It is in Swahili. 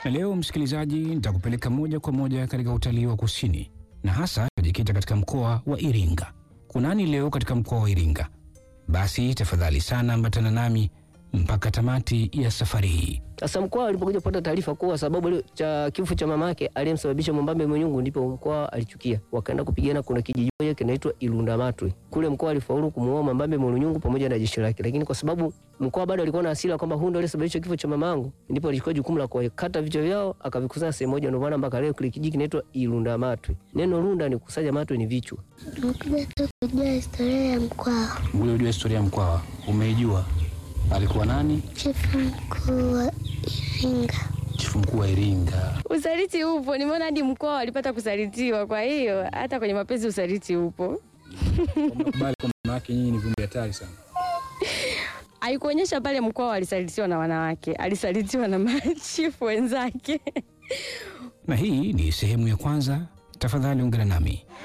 Na leo msikilizaji, nitakupeleka moja kwa moja katika utalii wa kusini na hasa tajikita katika mkoa wa Iringa. Kunani leo katika mkoa wa Iringa? Basi tafadhali sana ambatana nami mpaka tamati ya safari hii. Sasa mkoa alipokuja kupata taarifa kuwa sababu ile cha kifo cha mama yake aliyemsababisha Mwambambe Mwenyungu, ndipo mkoa alichukia, wakaenda kupigana. Kuna kijiji moja kinaitwa Ilundamatwe kule, mkoa alifaulu kumuoa Mwambambe Mwenyungu pamoja na jeshi lake, lakini kwa sababu mkoa bado alikuwa na hasira kwamba huyu ndio aliyesababisha kifo cha mama yangu, ndipo alichukua jukumu la kuwakata vichwa vyao akavikusanya sehemu moja. Ndio maana mpaka leo kile kijiji kinaitwa Ilundamatwe. Neno lunda ni kukusanya, matwe ni vichwa. Tumekuja tu kujua historia ya Mkwawa. Ule ujua historia ya Mkwawa umeijua? Alikuwa nani? Chifu mkuu wa Iringa. Chifu mkuu wa Iringa. Usaliti upo, nimeona hadi mkoa walipata kusalitiwa. Kwa hiyo hata kwenye mapenzi usaliti upo. Kubali kwa mama yake, nyinyi ni viumbe hatari sana. Haikuonyesha pale mkoa alisalitiwa na wanawake, alisalitiwa na machifu wenzake. Na hii ni sehemu ya kwanza. Tafadhali ungana nami.